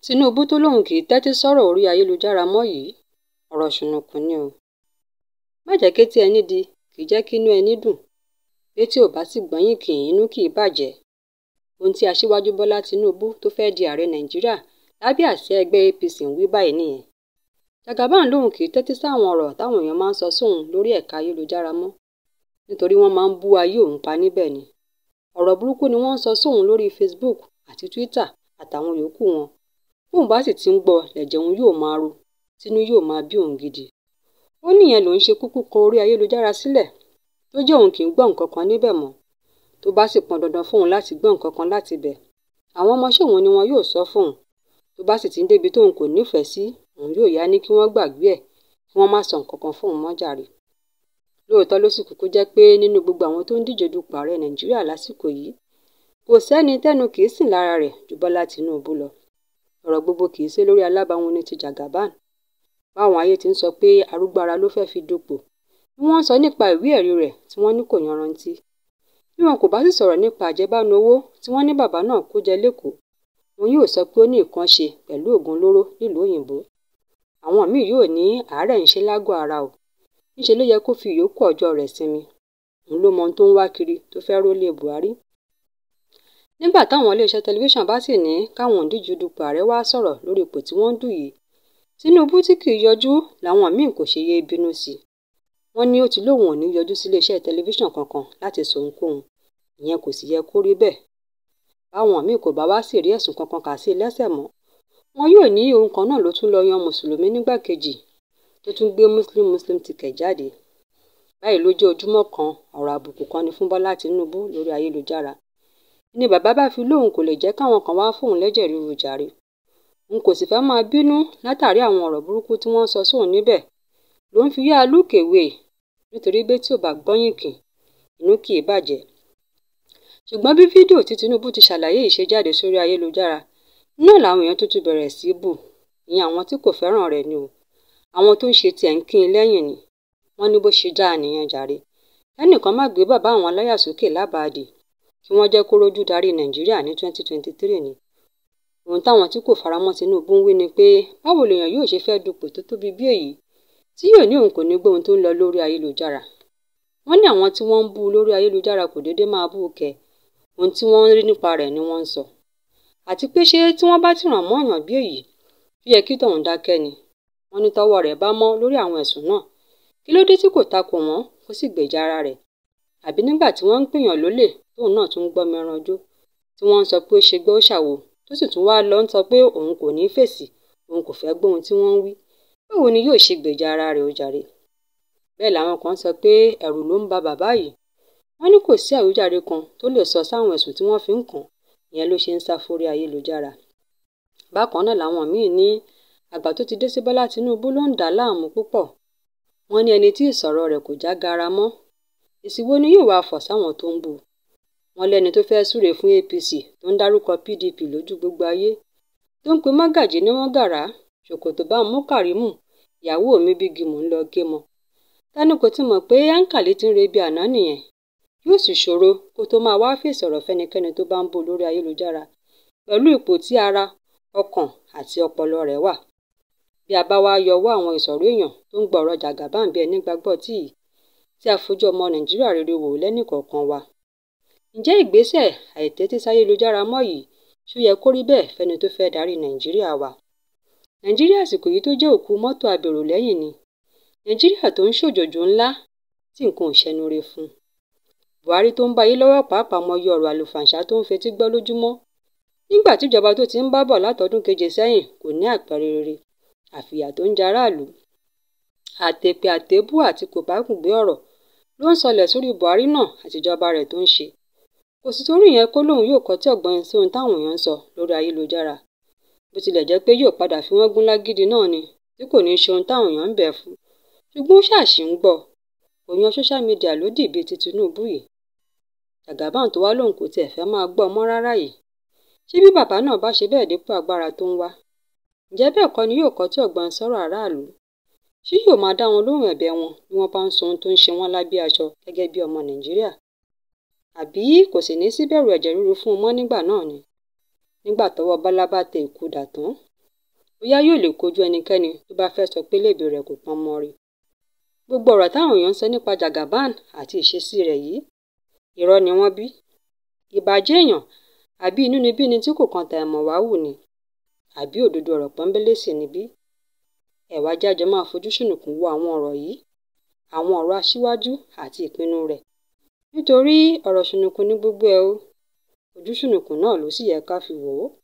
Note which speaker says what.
Speaker 1: Tinubu tó lóun kì í tẹ́tí sọ́rọ̀ orí ayélujára mọ́ yìí ọ̀rọ̀ ṣùnnùkùn ni o má jẹ́ kétí ẹni di kì í jẹ́ kínú ẹni dùn bétí ò bá sì gbọ́yìn kì inú kì í bàjẹ́ ohun tí aṣíwájú Bọ́lá Tinubu tó fẹ́ di ààrẹ Nàìjíríà lábẹ́ àsíá ẹgbẹ́ APC ń wí báyìí nìyẹn Jagaban lóun kì í tẹ́tí sáwọn ọ̀rọ̀ táwọn èèyàn máa ń sọ sóun lórí ẹ̀ka ayélujára mọ́ nítorí wọ́n máa ń bú ayé òun pa níbẹ̀ ni ọ̀rọ̀ burúkú ni wọ́n ń sọ sóun lórí Facebook àti Twitter àtàwọn yòókù wọn bóun bá sì ti ń gbọ́ lẹ̀jẹ̀ òun yóò máa ru tínú yóò máa bí òun gidi ó níyẹn lòun ṣe kúkú kọ orí ayélujára sílẹ̀ tó jẹ́ òun kì í gbọ́ nǹkan kan níbẹ̀ mọ́ tó bá sì pọn dandan fóun láti gbọ́ nǹkan kan láti bẹ̀ àwọn ọmọọṣẹ́ òun ni wọn yóò sọ fóun tó bá sì ti ń débi tóun kò nífẹ̀ẹ́ sí òun yóò yá ní kí wọ́n gbàgbé ẹ̀ kí wọ́n má sọ nǹkan kan fóun mọ́ jàre lóòótọ́ ló sì kúkú jẹ́ pé nínú gbogbo àwọn tó ń díje dupò ààrẹ Nàìjíríà lásìkò yìí kò sẹ́ni tẹ́nu kì í sìn lára rẹ̀ ju Bọ́lá Tinubu lọ ọ̀rọ̀ gbogbo kì í ṣe lórí alábàáwọn ní ti Jagaban báwọn ayé ti ń sọ pé arúgbó ara ló fẹ́ fi dupò bí wọ́n ń sọ nípa ìwé ẹ̀rí rẹ̀ tí wọ́n ní kò yanrantí bí wọn kò bá sì sọ̀rọ̀ nípa àjẹbánu owó tí wọ́n ní bàbá náà kó jẹ lẹ́kọ̀ọ́ wọn yóò sọ pé ó ní nǹkan ṣe pẹ̀lú oògùn olóró nílùú òyìnbó àwọn míì yóò ní àárẹ̀ ń ṣe lágọ̀ọ́ ara o níṣẹ́ ló yẹ kó fi ìyókù ọjọ́ rẹ̀ sinmi òun ló mọ ohun tó ń wá kiri tó fẹ́ rólé Buhari nígbà táwọn iléeṣẹ́ tẹlifíṣàn bá sì ní káwọn òǹdíje dupò ààrẹ wá sọ̀rọ̀ lórí ipò tí wọ́n ń dù yìí Tinubu tí kì í yọjú làwọn míì kò ṣe yé bínú sí wọ́n ní ó ti lóun ò ní yọjú sí iléeṣẹ́ tẹlifíṣàn kankan láti sọ ohunkóhun ìyẹn kò sì yẹ kó rí bẹ́ẹ̀ báwọn míì kò bá wá sí rí ẹ̀sùn kankan kà sí lẹ́sẹ̀ mọ́ wọn yóò ní ohun kan náà ló tún lọ yan mùsùlùmí nígbàkejì tó tún gbé muslim muslim ticket jáde báyìí ló jẹ́ ojúmọ́ kan ọ̀rọ̀ àbùkù kan ni fún Bọ́lá Tinubu lórí ayélujára ni bàbá bá fi lóun kò lè jẹ́ káwọn kan wá fóun lẹ́jẹ̀ ríru jàre n kò sì fẹ́ máa bínú látàrí àwọn ọ̀rọ̀ burúkú tí wọ́n ń sọ sóun níbẹ̀ ló ń fi yá lúkèwé nítorí bí tí ò bá gbọ́yìn kì inú kì í bàjẹ́ ṣùgbọ́n bí fídíò tí Tinubu ti ṣàlàyé yìí ṣe jáde sórí ayélujára náà làwọn èèyàn tuntun bẹ̀rẹ̀ sí í bù ìyẹn àwọn tí kò fẹ́ràn rẹ̀ ni o àwọn tó ń ṣe tiẹ̀ ń kín in lẹ́yìn ni wọ́n ní bó ṣe dáa nìyẹn jàre ẹnìkan má gbé bàbá àwọn aláyà sókè lábàádì kí wọ́n jẹ́ kó rójú darí Nàìjíríà ní 2023 ni ohun táwọn tí kò faramọ́ Tinubu ń wí ni pé báwo lèèyàn yóò ṣe fẹ́ dupò tó tóbi bí èyí tí yóò ní òun kò ní gbé ohun tó ń lọ lórí ayélujára wọ́n ní àwọn tí wọ́n ń bú lórí ayélujára kò déédé máa bú kẹ ohun tí wọ́n ń rí nípa rẹ̀ ni wọ́n ń sọ àti pé ṣé tí wọ́n bá ti ràn mọ́ èèyàn bí èyí tó yẹ kí tọ̀hún dákẹ́ ni wọ́n ní tọ́wọ́ rẹ̀ bá mọ́ lórí àwọn ẹ̀sùn náà kí ló dé tí kò takò wọ́n kó sì gbèjà ara rẹ̀ àbí nígbà tí wọ́n ń pèèyàn lólè tóun náà tún ń gbọ́ mẹ́ran jó tí wọ́n ń sọ pé ó ṣe gbọ́ ó ṣàwò tó sì tún wá lọ ń sọ pé òun kò ní fèsì òun kò fẹ́ gbóhun tí wọ́n ń wí báwo ni yóò ṣe gbèjà ara rẹ̀ ó jàre bẹ́ẹ̀ làwọn kan sọ pé ẹ̀rù ló ń ba bàbá yìí wọ́n ní kò sí àwíjàre kan tó lè sọ sáwọn ẹ̀sùn tí wọ́n fi ń kàn ìyẹn ló ṣe ń sá fórí ayélujára bákan náà làwọn míì ní àgbà tó ti dé sí Bọ́lá Tinubu ló ń dà á láàmú púpọ̀ wọ́n ní ẹni tí ìsọ̀rọ̀ rẹ̀ kò já gara mọ́ èsì wo ni yóò wá fọ̀ sáwọn tó ń bú wọ́n lẹ́ni tó fẹ́ẹ́ súre fún APC tó ń dárúkọ PDP lójú gbogbo ayé tó ń pe Mágàjí ní wọ́n gàrà ṣòkòtò bá mú Kàrímù ìyàwó mi bí gímù ń lọ gé mọ tani kò ti mọ̀ pé áńkàlì ti ń rebi àná nìyẹn yóò sì ṣòro kó tó máa wá fèsì ọ̀rọ̀ fẹ́nikẹ́ni tó bá ń bú lórí ayélujára pẹ̀lú ipò tí ara ọkàn àti ọpọlọ rẹ̀ wà bí a bá wá yọwọ́ àwọn ìsọ̀rọ̀ èèyàn tó ń gba ọ̀rọ̀ Jagaban bí ẹni gbàgbọ́ tí yìí tí a fojú ọmọ Nàìjíríà rere wò lẹ́nìkọ̀ọ̀kan wa ǹjẹ́ ìgbésẹ̀ àìtẹ́tí sáyélujára mọ́ yìí ṣó yẹ kó rí bẹ́ẹ̀ fẹ́ni tó fẹ́ darí Nàìjíríà wa Nàìjíríà àsìkò yìí tó jẹ́ òkú mọ́tò abèrò lẹ́yìn ni Nàìjíríà tó ń ṣòjòjò ńlá tí nǹkan ò ṣẹnure fún Buhari tó ń bá yí lọ́wọ́ pàápàá mọyì ọ̀rọ̀ àlùfàǹṣá tó ń fetí gbọ́ lójúmọ́ nígbà tíjọba tó ti ń bá bọ̀ látọdún keje sẹ́yìn kò ní àpẹẹrẹ rere àfìyà tó ń jẹ aráàlú àtèpè àtébù àti kòbákùngbé ọ̀rọ̀ ló ń sọlẹ̀ sórí Buhari náà àtijọba rẹ̀ tó ń ṣe kò sì torí ìyẹn kó lóun yóò kọtí ọ̀gbọ́n sí ohun táwọn èèyàn ń sọ lórí ayélujára bó tilẹ̀ jẹ́ pé yóò padà fi wọ́n gún lágídí náà ni tí kò ní í ṣe ohun táwọn èèyàn ń bẹ̀ fún ṣùgbọ́n ó ṣàṣì ń gbọ́ kò yan social media lódì bíi ti Tinubu yìí Jagaban tó wá lóun kò tiẹ̀ fẹ́ máa gbọ́ ọmọ rárá yìí ṣé bí bàbá náà bá ṣe bẹ́ẹ̀ dépò agbára tó ń wá ǹjẹ́ bẹ́ẹ̀ kọ́ ni yóò kọtí ọ̀gbọ́n sọ̀rọ̀ aráàlú ṣé yóò máa dá wọn lóhùn ẹ̀bẹ̀ wọn bí wọ́n bá ń sọ ohun tó ń ṣe wọ́n lábẹ́ aṣọ gẹ́gẹ́ bí ọmọ Nàìjíríà àbí kò sì ní síbẹ̀rù ẹ̀jẹ̀ ríru fún un mọ́ nígbà náà ni nígbà tọ́wọ́ Bọ́lá bá tẹ ìkúdà tán bóyá yóò lè kojú ẹnikẹ́ni tó bá fẹ́ sọ pé léèbì rẹ̀ kò pọn mọ́ rí gbogbo ọ̀rọ̀ táwọn èèyàn ń sọ nípa Jagaban àti ìṣesí rẹ̀ yìí irọ́ ni wọ́n bí ìbàjẹ́ èèyàn àbí inúnibíni tí kò kan Tàìmọ̀wáwù ni àbí òdodo ọ̀rọ̀ pọ́nbélé sì níbí ẹ wá jẹ́ a jọ máa fojú sùnùkùn wo àwọn ọ̀rọ̀ yìí àwọn ọ̀rọ̀ aṣíwájú àti ìpinnu rẹ̀ nítorí ọ̀rọ̀ sùnùkùn ní gbogbo ẹ̀ o ojú sùnùkùn náà ló sì yẹ ká fi wò ó